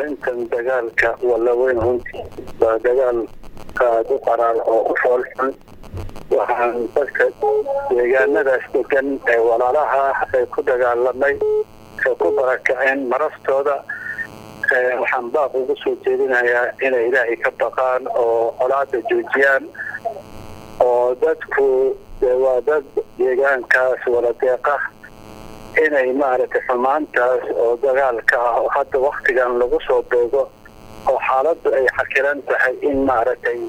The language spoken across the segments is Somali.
arrintan dagaalka walaweyn runtii waa dagaal aada u qaraar oo u fool xun waxaan dadka deegaanadaas degan ee walaalaha ay ku dagaalamay ee ku barakaceen maraftooda waxaan baaq ugu soo jeedinayaa inay ilaahay ka baqaan oo colaada joojiyaan oo dadku waa dad deegaankaas wala deeqa inay maaragtay xumaantaas oo dagaalka ah oo hadda waktigan lagu soo beego oo xaaladdu ay xakiran tahay in maaragtay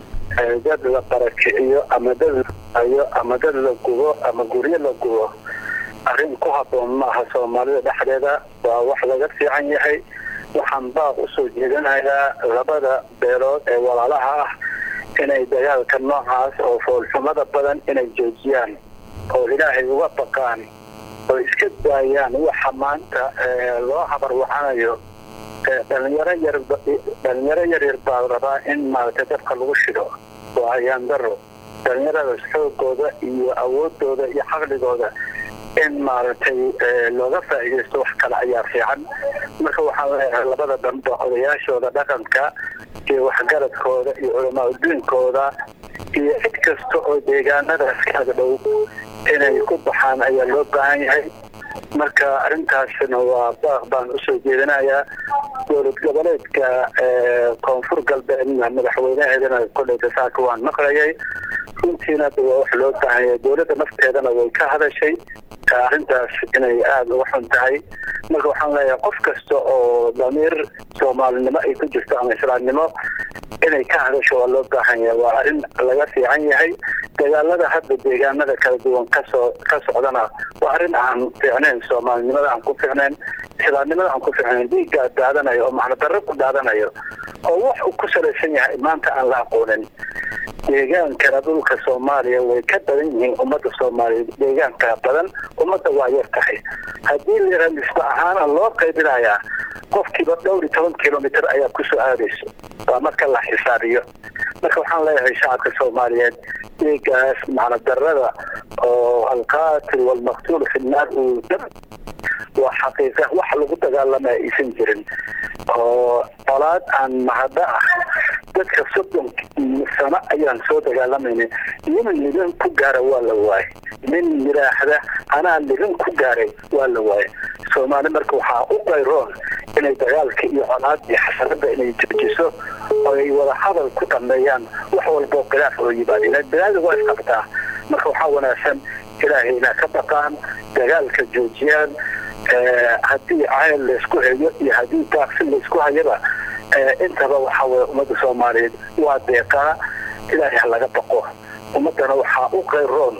dad la barakiciyo ama dad laayo ama dad la gubo ama guryo la gubo arrin ku habboon maaha soomaalida dhexdeeda waa wax laga fiican yahay waxaan baaq usoo jeedinayaa labada beelood ee walaalaha ah inay dagaalka noocaas oo foolxumada badan inay joojiyaan oo ilaahay uga baqaan oo iska daayaan waxa maanta loo habarwacanayo dhalinyaro yar dhalinyaro yaryar baa rabaa in maaragtay dadka lagu shido waa ayaan daro dhalinyaradaas xoogooda iyo awoodooda iyo caqligooda in maaragtay looga faa'iidaysto wax kale ayaa fiican marka waxaan leeyahay labada dhanba odayaashooda dhaqanka iyo waxgaradkooda iyo culamaa udiinkooda iyo cid kasta oo deegaanadaas kaaga dhow inay ku baxaan ayaa loo baahan yahay marka arrintaasna waa baaq baan usoo jeedinayaa dowlad goboleedka koonfur galbeedna madaxweynaheedana koleyta saaka waan maqlayay runtiina waa wax loo baahan yahay dowladda nafteedana way ka hadashay arrintaas inay aada uga xun tahay marka waxaan leeyahay qof kasta oo damiir soomaalinimo ay ku jirto ama islaamnimo inay ka hadasho waa loo baahan yahay waa arrin laga fiican yahay dagaalada hadda deegaanada kala duwan kasoo ka socdana waa arrin aan fiicnayn soomaalinimada aan ku fiicnayn islaamnimada aan ku fiicnayn dhiiggaa daadanayo oo macno darro ku daadanayo oo wax uu ku salaysan yahay maanta aan la aqoonin deegaankana dhulka soomaaliya way ka badan yihiin ummadda soomaaliya deegaanka badan ummadda waa yar tahay haddii lira nisba ahaana loo qaybinayaa qofkiiba dhowr iyo toban kilomitr ayaa kusoo aadayso waa marka la xisaabiyo marka waxaan leeyahay shacabka soomaaliyeed deegaas macno darada oo alqaatil walmaqtuul fi nnaar uu waa xaqiiqa wax lagu dagaalamaya aysan jirin oo colaad aan mahaddo ah dadka soddon sano ayaan soo dagaalamayna nin ligan ku gaara waa la waaye nin yidhaahda anaa ligan ku gaaray waa la waaye soomaali marka waxaa u qayroon inay dagaalka iyo colaad iyo xasanada inay joojiso oo ay wada hadal ku dhameeyaan wax walboo khilaaf oo yimaada ila balaada waa isqabtaa marka waxaa wanaagsan ilaahay inaa ka baqaan dagaalka joojiyaan haddii cayl laysku hayo iyo haddii daaqsi laysku hayaba intaba waxa weye ummadda soomaaliyeed waa deeqaa ilaahay ha laga baqo ummaddana waxaa u qayroon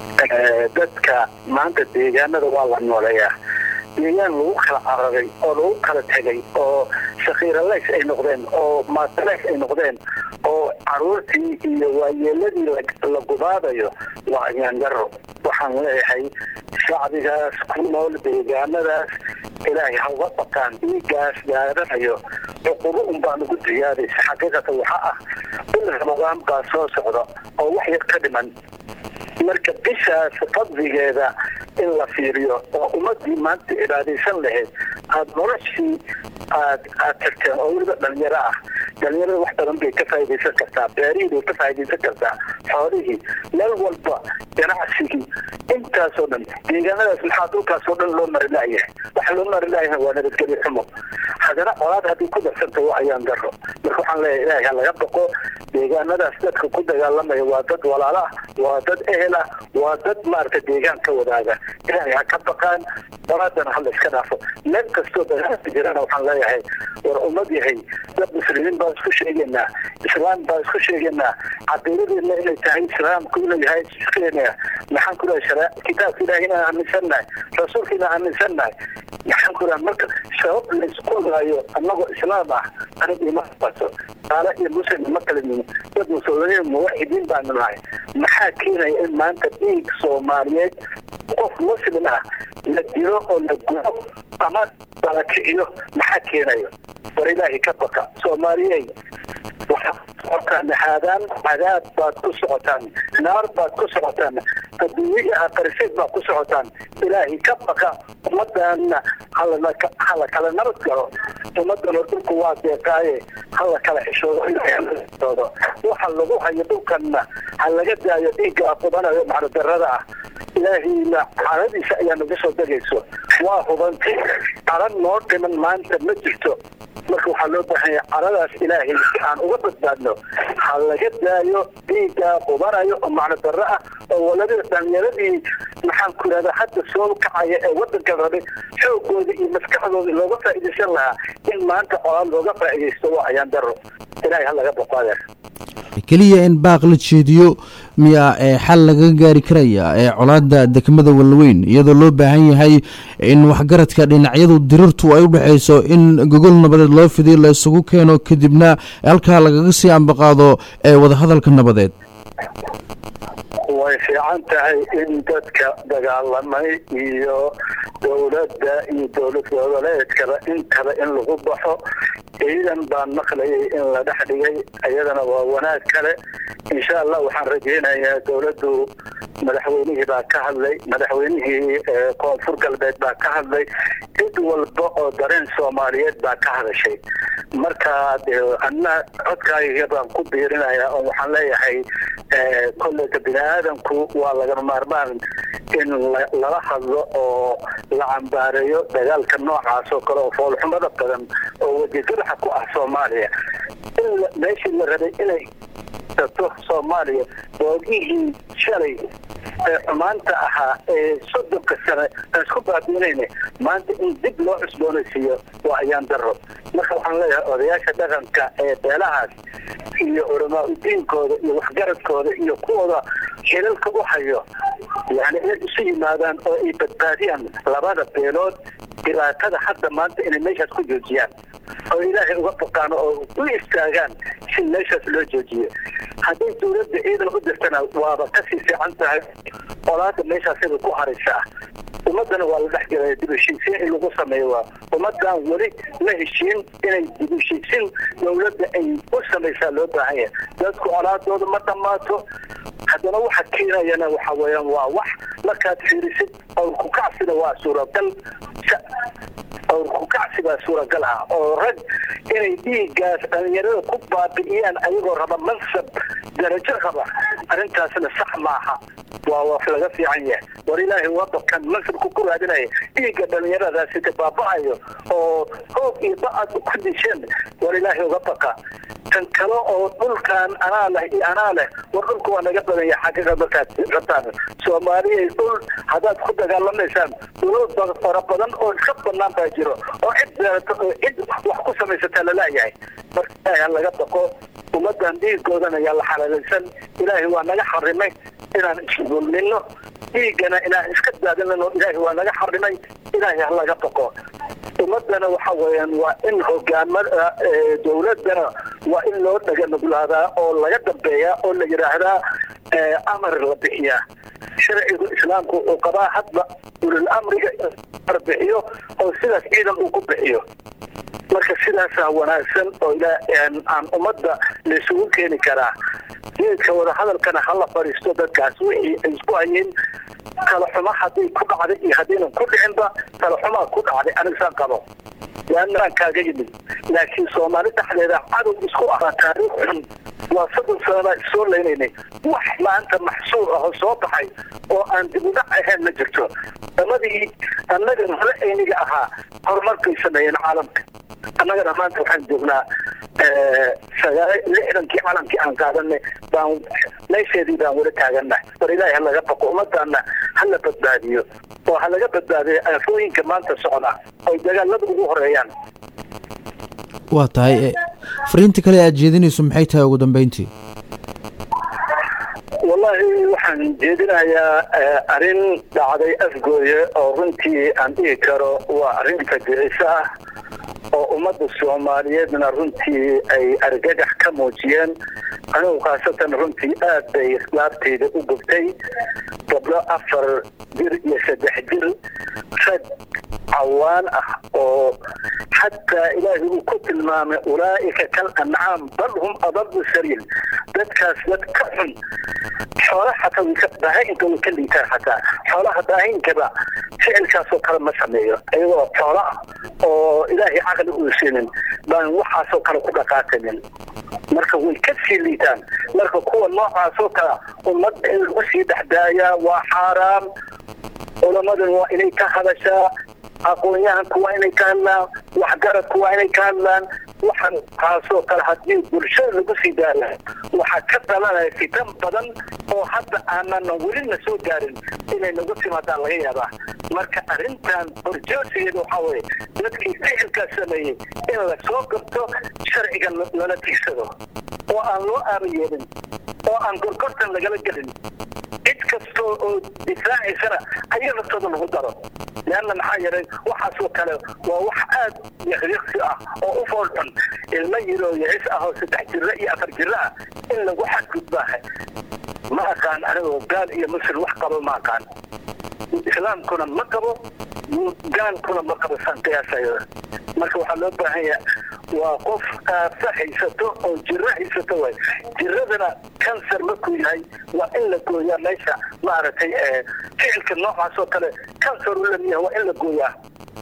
dadka maanta deegaanada waa la nooleeyaa deegaan lagu kala cararay oo lagu kala tegay oo shakiiralays ay noqdeen oo maatalays ay noqdeen oo caruurtii iyo waayeeladii la gubaadayo waa ayaangaro waxaan leeyahay shacbigaas ku nool deegaanadaas ilaahay ha uga baqaan dhiigaas gaadanayo cuqubo un baa nagu diyaadaysa xaqiiqatan waxaa ah bil ramadaan baa soo socda oo wax yar ka dhiman marka bishaas fadligeeda in la fiiriyo oo ummadii maanta cibaadaysan lahayd aada noloshii aad aad tagteen oo weliba dhalinyaro ah dhalinyarada wax badan bay ka faa'iidaysan kartaa beerihii bay ka faa'iidaysan kartaa xoolihii meel walba ganacsigii intaasoo dhan deegaanadaas maxaa dhulkaasoo dhan loo mari laayahay waxa loo mari laayahay waa nabadgelyo xumo haddana colaad haddii ku darsanta waa ayaan daro marka waxaan leeyahay ilaahay ha laga baqo deegaanadaas dadka ku dagaalamaya waa dad walaalo ah waa dad ehel ah waa dad maaragta deegaan ka wadaaga ilaahay ha ka baqaan colaadana ha la iska dhaafo meel kastoo dagaalka jirana waxaan leeyahay war ummad yahay dad muslimiin baan isku sheegaynaa islaam baan isku sheegaynaa caqiidadeedna inay tahay islaamku inuu yahay iskeena maxaan ku lehay shara kitaabka ilaahi inaan aaminsannahay rasuulka inaan aaminsannahay maxaan ku lehay marka sabab laysku laayo annagoo islaam ah aniga ima bato qaale iyo muslim ma kala yihin dad muslimiin muwaxidiin baanu nahay maxaa keenaya in maanta dhiig soomaaliyeed qof muslim ah la dilo oo la gudo ama bala kiciyo maxaa keenayo war ilaahay ka baqa soomaaliyey waxaad socotaan haadaan cadaab baad ku socotaan naar baad ku socotaan adduunye aqarisiid baad ku socotaan ilaahay ka baqa ummadana hala kala nabad galo ummadana dhulku waa deeqaaye hala kala xishoodo waxa lagu hayo dhulkanna ha laga daayo dhiigga qubanayo macnodarada ah ilaahayna caradiisa ayaa nagu soo degayso waa hubantay carad noo dhiman maanta ma jirto marka waxaa loo baahan yahay caradaas ilaahay si aan uga badbaadno ha laga daayo dhiigga qubanayo oo macno darro ah oo waladii dhalinyaradii maxaan ku yidhahdaa hadda soo kacaya ee wadanka rabay xoogooda iyo maskaxdooda looga faa'iidaysan lahaa in maanta colaad looga faa'iidaysto waa ayaan daro ilaahay ha laga boqo adeer keliya in baaq la jeediyo miyaa ee xal laga gaari karaya ee colaada degmada walweyn iyadoo loo baahan yahay in waxgaradka dhinacyadu dirirtu ay u dhexayso in gogol nabadeed loo fidiyo la isugu keeno kadibna halkaa lagaga sii ambaqaado ee wadahadalka nabadeed way fiican tahay in dadka dagaalamay iyo dowladda iyo dowlad goboleedkaba intaba in lagu baxo ciidan baan maqlayay in la dhex dhigay iyadana waa wanaag kale insha allah waxaan rajaynayaa dowladdu madaxweynihii baa ka hadlay madaxweynihii koonfur galbeed baa ka hadlay cid walba oo dareen soomaaliyeed baa ka hadashay marka anna codkaaga baan ku biirinayaa oo waxaan leeyahay kolleyka bini aadamku waa lagama maarmaan in lala hadlo oo la cambaareeyo dagaalka noocaas oo kale oo foolxumada badan oo wejigadaxa ku ah soomaaliya in meeshii la rabay inay dato soomaaliya boogihii shalay ee xumaanta ahaa ee soddonka sane aan isku baabiinayna maanta in dib loo cusboonaysiiyo waa ayaan daro marka waxaan leeyahay odayaasha dhaqanka ee beelahaas iyo culamaa udiinkooda iyo waxgaradkooda iyo kuwooda xilalka u hayo yani inay isu yimaadaan oo ay badbaadiyaan labada beelood dhibaatada hadda maanta inay meeshaas ku joojiyaan oo ilaahay uga baqaan oo u istaagaan si meeshaas loo joojiyo hadday dowladda ciidan u dirtana waaba kasii fiican tahay olaada meeshaasibay ku haraysaa ummadana waa la dhex gelaya dib heshiisiin in lagu sameeyo waa ummadan weli la heshiin inay dib heshiisiin dowladda ay u samaysaa loo baahan yahay dadku colaadooda ma dhammaato haddana waxa keenayana waxa weeyaan waa wax markaad fiirisid owrku kacsina waa suuragal owrku kacsi baa suuragal ah oo rag inay dhiiggaas dhalinyarada ku baabi'iyaan ayagoo raba mansab darajo raba arrintaasna sax maaha waa wax laga fiican yahay war ilaahay wadankan mansabku ku raadinaya dhiigga dhalinyaradaasi ka baaba'ayo oo hoog iyo ba-ad ku disheen war ilaahay uga baqa tan kale oo dhulkan anaa leh iyo anaa leh war dhulka waa naga badan yahay xaqiiqa markaad rabtaan soomaaliya dhul haddaad ku dagaalamaysaan dhulal fara badan oo iska banaan baa jiro oo cid beerato oo cid wax ku samaysataa lalayahay marka ilaahay ha laga baqo ummadan dhiigoodana yaa la xalaalaysan ilaahay waa naga xarimay inaan isdulmino dhiiggana inaan iska daadinano ilaahay waa naga xarimay ilaahay ha laga baqo ummadana waxa weeyaan waa in hogaamada dowladana waa in loo dhaga nuglaadaa oo laga dambeeyaa oo la yidhaahdaa amar la bixiyaa sharcigu islaamku uu qabaa hadba ulul amriga amar bixiyo oo sidaas ciidan uu ku bixiyo marka sidaasaa wanaagsan oo aan ummadda laysugu keeni karaa geedka wadahadalkana hala fadhiisto dadkaas wixii ay isku hayeen kala xuma hadday ku dhacday iyo haddaynan ku dhicinba kala xumaa ku dhacday anigsaan qabo waanaan kaaga yimid laakiin soomaali dhexdeeda cadow isku ah taariikh xun waa soddon sanabaa issoo laynaynay wax maanta maxsuur ah oo soo baxay oo aan dib udhac ahayn ma jirto damadii annaga mala ayniga ahaa horumarkay sameeyeen caalamka annagana maanta waxaan joognaa lixdankii calankii aan qaadanay baan meesheedii baan weli taagannahay war ilaahi ha laga baqo ummadana ha la badbaadiyo oo ha laga badbaadiyo aafooyinka maanta socda oy dagaalada ugu horeeyaan waa tahay fariinta kale aad jeedinayso maxay tahay ugu dambeyntii wallaahi waxaan jeedinayaa arrin dhacday afgooye oo runtii aan dhihi karo waa arrin fajiciso ah oo ummadda soomaaliyeedna runtii ay argagax ka muujiyeen anigu khaasatan runtii aad bay laabtayda u gubtay gabdho afar jir iyo saddex jir rag cawaan ah oo xataa ilaahay uu ku tilmaamay ulaa'ika kal ancaam bal hum adabu sabiil dadkaas dad ka xun xoolaha xataa way ka daahinka way ka liitaan xataa xoolaha daahinkaba ficilkaasoo kale ma sameeyo iyagoo xoolo ah oo ilaahay caqli uu siinin baan waxaasoo kale ku dhaqaaqanin marka way ka sii liitaan marka kuwa noocaasoo kale ummadda in lagu sii dhexdaayaa waa xaaraam culamadan waa inay ka hadashaa aqoon-yahanku waa inay ka hadlaan waxgaradku waa inay ka hadlaan waxaan kaasoo kale haddii bulshada lagu sii daaya waxaa ka dhalanaya fitan badan oo hadda aanana welina soo gaarin inay nagu timaadaan laga yaabaa marka arrintan horjoosigeeda waxaa weye dadkii ficilkaas sameeyey in lasoo garto sharciga lala tigsado oo aan loo aaba yeelin oo aan gorgortan lagala gelin cid kastoo oo difaacaysana ayaga naftooda lagu daro leanna maxaa yeelay waxaasoo kale waa wax aad yaqyaqsi ah oo u foolxun ilmo yiroo yacis ah oo saddex jiro iyo afar jiro ah in lagu xadgudbaaha ma aqaan anigoo gaal iyo muslim wax qabo ma aqaan islaamkuna ma qabo gaalkuna ma qabo saan qiyaasayo marka waxaa loo baahan yaha waa qof aasa haysato oo jiro haysato way jiradana kansar markuu yahay waa in la gooyaa meesha maaragtay ficilka noocaasoo kale kansar u lamiyaha waa in la gooyaa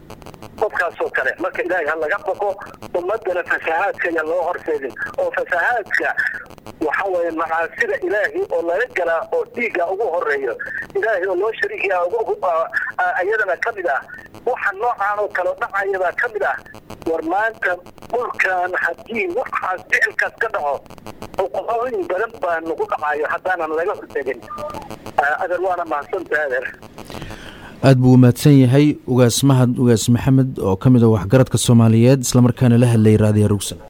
qofkaasoo kale marka ilaahay ha laga baqo ummadana fasahaadka ayaa loo horseedin oo fasahaadka waxa weeye macaasida ilaahay oo laga galaa oo dhiigga ugu horeeyo ilaahay oo loo shariikiya iyadana ka mid ah waxa noocaan oo kale dhacayabaa ka mid ah war maanta dhulkan haddii waxaas ficilkaas ka dhaco xuquuqooyin badan baa nagu dhacayo haddaanan laga hortegin adeer waana mahadsantaha adeer aada buu umahadsan yahay ugaas mahad ugaas maxamed oo ka mid a waxgaradka soomaaliyeed islamarkaana la hadlayay raadiya rugsan